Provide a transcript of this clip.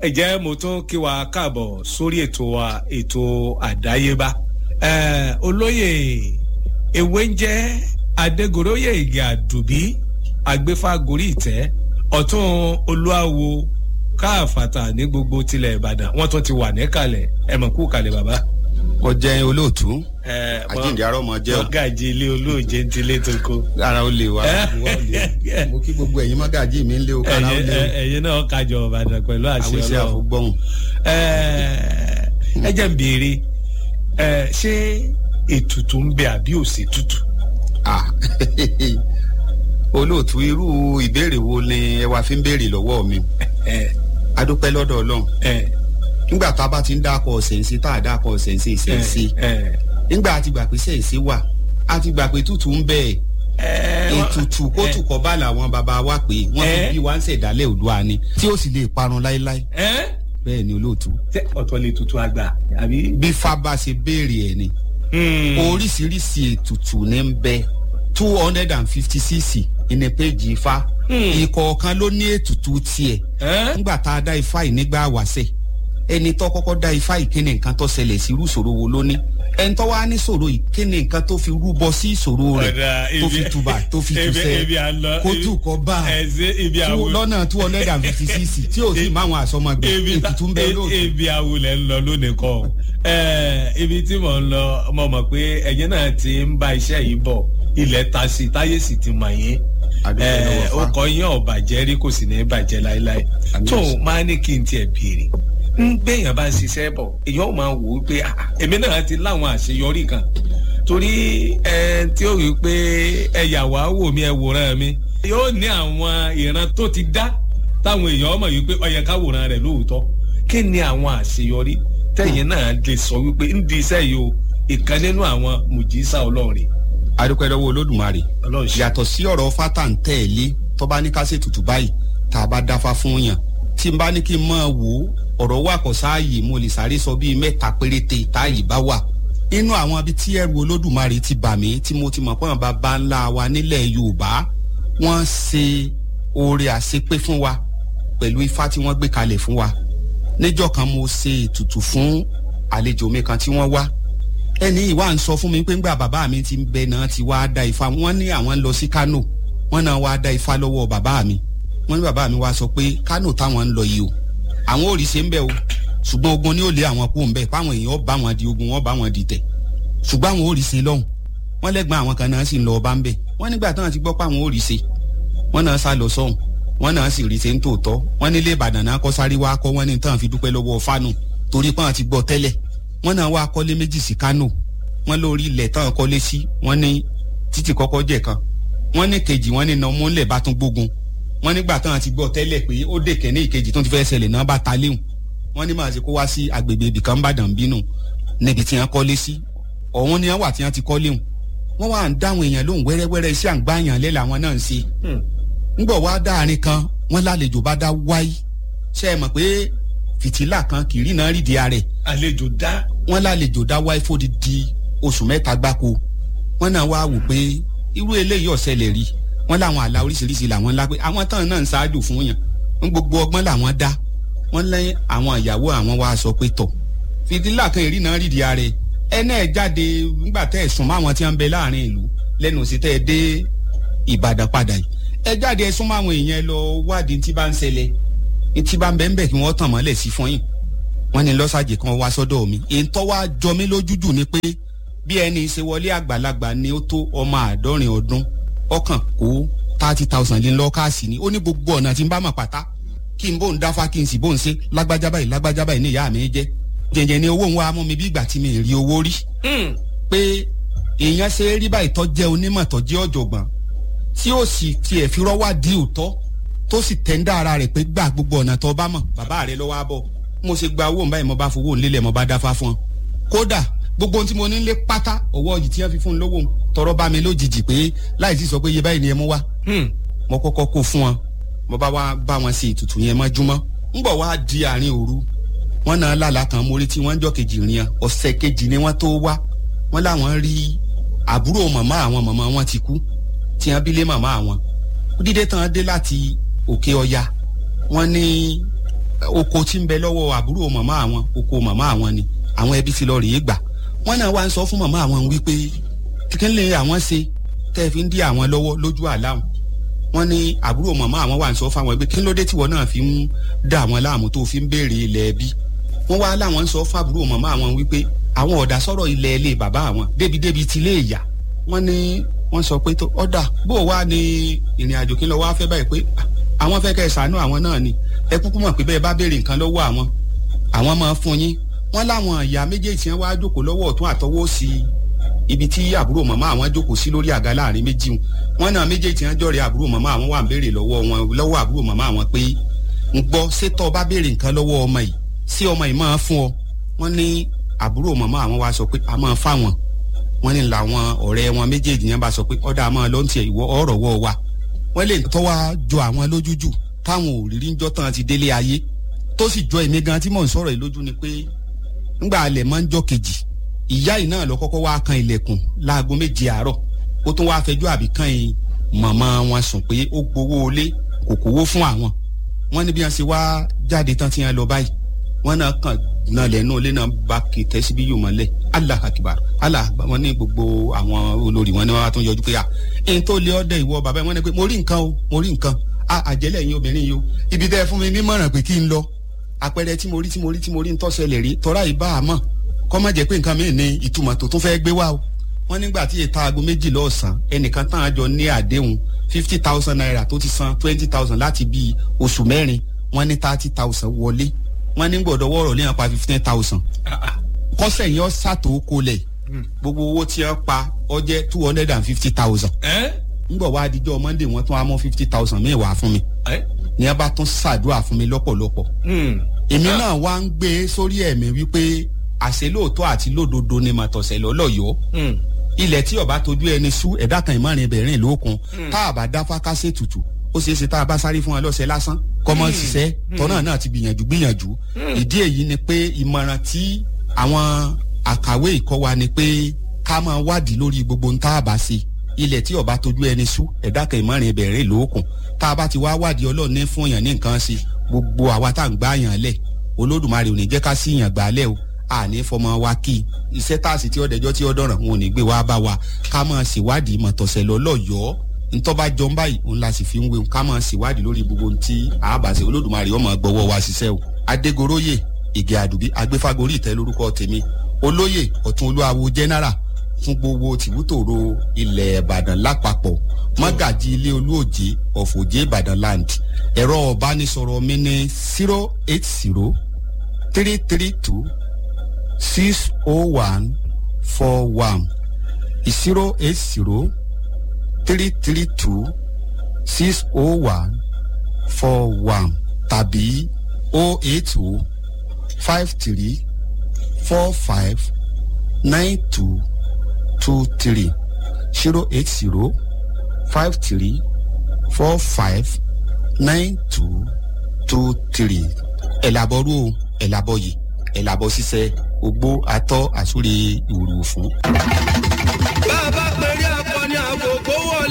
ẹ jẹ́ mo tún kí wa káàbọ̀ sórí ètò wa ètò àdáyébá olóyè ewé ń jẹ́ adégoróyè ìgè àdùbí agbéfágorí ìtẹ́ ọ̀tún olúwawo káàfàtà ní gbogbo tilẹ̀ ìbàdàn wọ́n tún ti wà níkàlẹ̀ ẹ mọ̀ kú kalẹ̀ bàbá. kò jẹ́ olóòtú àjíǹde arọ́ mọ jẹ́ o. mọ́gàjì ilé olóòjé ń tilé tó kó. ara ó lè wá mo kí gbogbo ẹ̀yin mọ́gàjì mi ń lé o kára ó lé o. ẹ̀yin náà kájọ ìbàdàn pẹ̀lú àṣẹ àwíṣẹ́ ọlọ́run. àfọgbọ́hùn. ẹ jẹ́ ń béèrè ṣé ètùtù ń bẹ àbí òsè tútù. Ah, olóòtú irú ìbéèrè wo ni ẹ wá fi ń béèrè lọ́wọ́ mi adúpẹ́ lọ́dọ̀ ọlọ́run nígbà tá a bá ti ń dákọ̀ ṣẹ̀ǹsì tá a dákọ̀ ṣẹ̀ǹsì ṣẹ̀ǹsì nígbà a ti gbà pé ṣẹ̀ǹsì wà a ti gbà pé tútù ń bẹ ètùtù kótù kọ́ bá làwọn bàbá wa pé wọ́n fi bí wá ń ṣẹ̀dálẹ̀ òdua ni tí ó sì lè parun láéláé bẹ́ẹ̀ ni olóòtú. ọ̀tọ̀ lè tutù àgbà àbí. bí fábà ṣe béèrè ẹ̀ ni oríṣiríṣi ètùtù ní ń bẹ two hundred and fifty cc ìní péjì ifá ìkọ̀ọ̀kan ló ní ètùtù tiẹ̀ nígbà tá a dá ifá yìí nígbà wàṣẹ ẹni tó kọ́kọ́ dá ifá yìí kíni nǹkan tó ṣẹlẹ̀ sí irú ìṣòro wo ló ní ẹni tó wá ní ìṣòro yìí kíni nǹkan tó fi rúbọ sí ìṣòro rẹ̀ tó fi tuba tó fi tusẹ̀ kó tù kọ́ bá lọ́nà two hundred and fifty cc tí ò sí máwọn àsọmọgbẹ ètùtù ń bẹ lóòótọ́. ibi awulẹ̀ ń lọ lónìí kọ́ ibi tí mò ń lọ mo mọ̀ pé ẹ̀yin náà ti ń bá iṣẹ́ yìí bọ̀ ilẹ̀ ta sí táyé sì ti mọ̀ yín ó kọ́ yín ọ̀bàjẹ́ rí kò sì ní bàjẹ́ láéláé tó máa ní kí n tiẹ̀ béèrè ń gbẹ̀yàn bá ń ṣiṣẹ́ bọ̀ èèyàn ò máa wò ó pé èmi náà ti láwọn àṣeyọrí kan torí ẹ tí ó rí i pé ẹ yà wá wò mí ẹ wòran mi yóò ní àwọn ìran tó ti dá táwọn èèyàn mọ̀ yìí pé ó yẹ ká wòran rẹ̀ lóòótọ́ kí ni àwọn àṣeyọrí tẹ̀yìn náà lè sọ wípé ń di iṣẹ́ yìí o ìkan nínú àwọn mùjísà ọlọ́run adúpẹ́ lọ́wọ́ olódùmarè yàtọ̀ sí ọ̀rọ̀ fata ń tẹ̀lé tó bá ní ká ṣe tutù báyìí tá a bá dáfa fún yàn tí n bá ní kí n máa wò ó ọ̀rọ̀ wà kọ́ sáàyè mo lè sáré sọ bíi mẹ́ta péréte táàyè bá wà inú àwọn ibi tí ẹrù olódùmarè ti bà mí tí mo ti mọ̀ pé àwọn bàbá ńlá wa nílẹ̀ yorùbá wọ́n ṣe oore àṣepé fún wa pẹ̀lú ifá tí wọ́n gbé kalẹ̀ fún wa níjọ́ kan mo ṣe ètùtù fún àlejò mi kan tí wọ́n wá ẹni ìwà ń sọ fún mi pé ńgbà bàbá mi ti ń bẹ náà ti wá da ifá wọn ní àwọn ń lọ sí kánò wọn náà wá da ifá lọ́wọ́ bàbá mi wọn ní bàbá mi wá sọ pé kánò táwọn ń lọ yìí o àwọn ò rí ṣe ń bẹ o ṣùgbọ́n ogun ni ó lé àwọn kú ń bẹ fáwọn èèyàn bá wọn di ogun wọn bá wọn di tẹ̀ ṣùgbọ́n àwọn ò rí ṣe lọ́hùn wọn lẹ́gbọ́n àwọn kan náà sì ń lọ ọba ń bẹ wọn nígbà táwọn ti gbọ́ pé àwọn ò rí ṣe wọn náà sá lọ sọ́hùn wọn náà sì rí ṣe ń tòótọ́ wọn nílé ìbàdàn náà kọ́ sáré wá kọ́ wọn ní tán fi dúpẹ́ lọ́wọ́ fánù torí pé àwọn ti gbọ́ tẹ́lẹ̀ wọn náà wá kọ́lé méjì sí kánò wọn lórí ilẹ̀ tán kọ́lé sí wọn ní títì kọ́kọ́ jẹ̀ kan wọn ní kejì wọn ní nàmú ńlẹ̀ bá tún gbógun wọn nígbà tán ti gbọ́ tẹ́lẹ̀ pé ó dè kẹ́ní ìkejì tó ti fẹ́ ṣẹlẹ̀ náà bá ta léhùn wọn ní màá ṣe kó wá sí agbègbè ibìkan bàdàn bínú níbi tí wọn kọ́lé sí ọ̀hún ni wọn wà tí wọn ti kọ́lé hùn wọn wà ń dáhùn èèyàn lóhùn wẹ́rẹ́wẹ́rẹ́ iṣẹ́ àǹgbáyàn lẹ́ làwọn náà ń ṣe ńgbọ̀ wá dáàrin kan wọn lálejò bá dá wáyé ṣe é mọ̀ pé fìtílà kan kìrì náà rídìí ara ẹ̀ àlejò dá wọn lálejò dá wáyé fódi di oṣù mẹ́ta gbáko wọn náà wá wò pé irú eléyìí ọ̀sẹ̀lẹ̀ rí wọn láwọn àlà oríṣiríṣi làwọn ńlá pé àwọn tán náà ń ṣáájú fún yàn ń gbogbo ọgbọ́n làwọn dá wọn lẹ́yìn àwọn ìyàwó àwọn wá sọ pé tọ̀ fìdílà kan èrí náà rídìí ara ẹ̀ ẹ náà jáde nígbà tẹ́ ẹ̀ sùn mọ́ àwọn tí wọ́n ń bẹ láàrin ìlú lẹ́nu sí tẹ́ ẹ dé Ìbàdàn padà yìí ẹ jáde ẹ súnmọ́ àwọn èèyàn lọ wádìí tí bá ń ṣẹlẹ̀ tí bá ń bẹ ń bẹ kí wọ́n tàn mọ́lẹ̀ sí fún yín wọ́n ní lọ́sàjì kan wá sọ́dọ̀ mi èyí tó wá jọ mí lójújù ni pé bí ẹni ṣe wọlé àgbàlagbà ni ó tó ọmọ àádọ́rin ọdún ọkàn kó thirty thousand lé lọ́kàsì ni ó ní gbogbo ọ̀nà tí ń bá mọ̀ pátá kí n bò ń dáfá kí n sì bò ń ṣe lágbájá báyìí lágbájá báyìí ní ìyá mi jẹ́ jẹ̀jẹ̀ ni owó ń wá mọ́ mi bí ìgbà tí mi rí owó rí pé èèyàn ṣe é rí báyìí tó jẹ́ onímọ̀ tó jẹ́ ọ̀jọ̀gbọ́n tí ó sì tiẹ̀ fi rọ́wá di òótọ́ tó sì tẹ́ńdà ara rẹ̀ pé gbà gbogbo ọ̀nà tó bá mọ̀ bàbá rẹ̀ lọ́wọ́ á bọ̀ mo ṣe gba owó báyìí mo bá fowó nílẹ̀ mo bá dáfá fún ọ kódà gbogbo ohun tí mo ní lé pátá ọwọ́ yìí tí wọ́n fi fún un lówó tọrọ bá mi lójijì pé láì sí sọ pé iye báyìí ni ẹ mú wá mo kọ́kọ́ kó fún wọn mo bá wá bá wọn ṣe ètùtù yẹn mọ́júmọ́ ńgbọ̀ wá di àárín òru wọn náà lálàá kan mórí tí wọ́n jọ kejì rìn ọ̀sẹ̀ kejì ni wọ́n tó wá wọ́n láwọn rí àbúrò màmá àwọn màmá wọn ti kú tí wọ́n bí lé màmá àwọn dídé tán dé láti òkè ọya wọ́n ní oko tí ń bẹ lọ́wọ́ àbúrò màmá àwọn oko màmá àwọn ni àwọn ẹbí ti lọ rèé gbà wọ́n náà wá ń sọ fún màmá àwọn wípé kí lè àwọn ṣe tẹ́ ẹ fi ń dí àwọn lọ́wọ́ lójú àláwọn wọ́n ní àbúrò màmá àwọn wà ń sọ fáwọn ẹgbẹ́ kí ló dé tíwọ́ náà fi ń dá àwọn láàmú tó fi ń béèrè ilẹ̀ ẹbí wọ́n wá láwọn ń sọ fábúrò màmá àwọn wípé àwọn ọ̀dà sọ̀rọ̀ ilẹ̀ ilé bàbá àwọn débìdébì ti lé ìyá wọ́n ní wọ́n sọ pé tó ọ̀dà bó wá ní ìrìn àjò kí lọ wá fẹ́ báyìí pé àwọn fẹ́ kẹ́ ẹ ṣàánú àwọn náà ni ẹ kúkú mọ̀ pé bẹ́ẹ̀ bá béèrè nǹkan lọ́wọ́ àwọn àwọn máa fún yín wọ́n láwọn ìyá méjèèjì yẹn wá jókòó lọ́wọ́ ọ̀tún àtọwọ́ sí ibi tí àbúrò màmá àwọn jókòó sí lórí àga láàrin méjì wọn náà méjèèjì yẹn jọ̀rẹ́ àbúrò màmá àwọn wà ń béèrè lọ́wọ́ wọn lọ́wọ́ àbúrò màmá àwọn pé ń gbọ́ sétọ́ bá béèrè nǹkan lọ́wọ́ ọmọ yìí sí ọmọ yìí máa fún ọ wọ́n ní àbúrò màmá àwọn wá sọ pé a máa fáwọn wọ́n ní làwọn ọ̀rẹ́ wọn méjèèjì yẹn bá sọ pé ọ̀dà máa lọ́n tiẹ̀ ìwọ ọ̀rọ̀ wọ́ wa wọ́n lè tọ́ wá jọ àwọn lójújù táwọn òrírí ń jọ́ tán ti délé ayé tó sì jọ èmi gan tí mò ń sọ̀rọ̀ yìí lójú ni pé ńgbà alẹ̀ máa ń jọ́ kejì ìyá yìí náà lọ kọ́kọ́ wá kan ilẹ̀kùn láago méje àárọ̀ ó tún wáá fẹjọ́ àbí kan yìí màmá wọn sùn pé ó gbowó ilé kò kówó fún àwọn wọ́n ní bí wọ́n ṣe wá jáde tán tí wọ́n lọ báyìí wọ́n náà kàn náà lẹ́nu ilé náà bá kì í tẹ́sí bí yóò mọ́lẹ̀ allah akibar allah akbar wọ́n ní gbogbo àwọn olórí wọn ni wọ́n á tún yọjú pé à ẹni tó lé ọdẹ ìwọ bàbá wọn ni pé mo rí nǹkan o mo rí nǹkan a àjẹlẹ̀ yín obìnrin yìí o ibi tẹ́ ẹ fún mi nímọ̀ràn pé kí n lọ àpẹẹrẹ tí mo rí tí mo rí tí mo rí ń tọ́sẹ̀lẹ̀ rí tọ́ra ìbá àmọ́ kọ́ má jẹ́ pé nǹkan mìíràn ní ìtumọ̀ tó tún fẹ́ gbé wá o wọ́n nígbà tí èta aago méjì lọ́sàn-án ẹnìkan tán àjọ ní àdéhùn fifty thousand naira tó ti san twenty thousand láti bíi oṣù mẹ́rin wọ́n ní thirty thousand wọlé wọ́n ní gbọ́dọ̀ wọ́ọ̀rọ̀ léèyàn pa fifteen thousand kọ́sẹ̀ yẹn ṣàtò kolẹ̀ gbogbo owó tí wọ́n pa ọ jẹ́ two hundred and fifty thousand ngbọ̀ wá adijọ́ monday wọ́n tún wá mọ́ fifty thousand mẹ́wàá fún mi ní a bá tún ṣàdúrà fún mi lọ́pọ̀lọpọ̀ èmi náà wá ń gbé sórí ẹ̀mí wípé àṣẹ lóòótọ́ àti lódodo ni màtọ̀sẹ̀ lọ́lọ́yọ́ ilẹ̀ tí ọba tójú ẹni sú ẹ̀dá kan ìmọ̀rin ìbẹ̀rìn lókun tá a bá dá fákásẹ̀ tutù ó ṣeé ṣe tá a bá sáré fún wọn lọ́sẹ̀ lásán kọ́mọ ṣiṣẹ́ tọ́nà náà ti gbìyànjú gbìyànjú ìdí èyí ni pé ìmọ̀ràn tí àwọn àkàwé ìkọ́ wa ni pé ká máa wádìí lórí gbogbo ń tá a bá ṣe ilẹ̀ tí ọba tójú ẹni sú ẹ̀dá kan ìmọ̀rin ìbẹ̀rìn lókun tá a bá ti wá wádìí ọlọ́run ní fún yàn ní nǹkan ṣe gbogbo àwa tá à ń gbá yàn lẹ̀ olódùmarè ò ní jẹ́ ká sí yàn gbà lẹ̀ o àní fọmọ wa kí iṣẹ́ táàsì tí ọ̀dẹ̀jọ́ tí ọ̀dọ̀ràn wọn ò ní gbé wá bá wa ká máa ṣèwádìí mọ̀tọ̀sẹ̀ lọ́lọ́yọ̀ọ́ ntọ́ba jọm báyìí òun la sì fi ń wéwu ká máa ṣèwádìí lórí gbogbo ohun tí àbàṣe olódùmarè ọmọ gbọ́wọ́ wa ṣiṣẹ́ o adégoróyè ìgè àdùbí agbéfagórí ìtẹ́ lórúkọ tèmi olóyè ọ̀tún olúwawo jẹ́nẹ́rà fún gbogbo tìbútòrò ilẹ̀ ìbàdàn lápapọ̀ mọ́gàjì ilé olóòjé ọ̀fọ̀jẹ́ ìbàdàn land ẹ̀rọ ọ̀bánisọ̀rọ̀ mi ní zero eight zero three three two six oh one four one zero eight zero three three two six oh one four one tàbí oh eight oh five three four five nine two two three zero eight zero five three four five nine two two three ẹ̀làbọ̀rú ẹ̀làbọ̀yì ẹ̀làbọ̀ ṣiṣẹ́ ogbó atọ́ àsúre ìwòrò fún. bá a bá pèrè